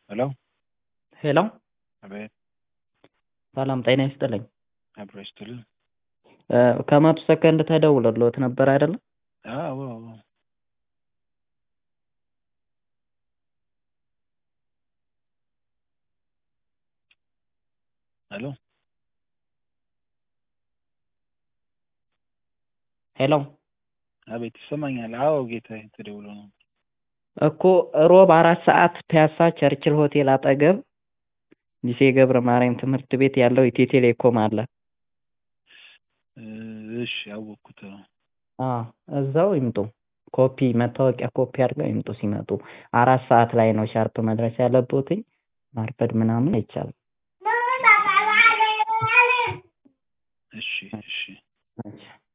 ሄሎ ሄሎ አቤት ሰላም ጤና ይስጥልኝ። አብሮ ይስጥልን። ከመቶ ሰከንድ ተደውሎልዎት ነበር አይደለ? አዎ አዎ ሄሎ ሄሎ አቤት ይሰማኛል። አዎ ጌታዬ ተደውሎ ነው። እኮ ሮብ አራት ሰዓት ፒያሳ ቸርችል ሆቴል አጠገብ ሊሴ ገብረ ማርያም ትምህርት ቤት ያለው ኢትዮ ቴሌኮም አለ። እሺ አወቅኩት። አዎ እዛው ይምጡ። ኮፒ መታወቂያ ኮፒ አድርገው ይምጡ ሲመጡ። አራት ሰዓት ላይ ነው ሻርፕ መድረስ ያለብዎትኝ። ማርፈድ ምናምን አይቻልም። እሺ እሺ እሺ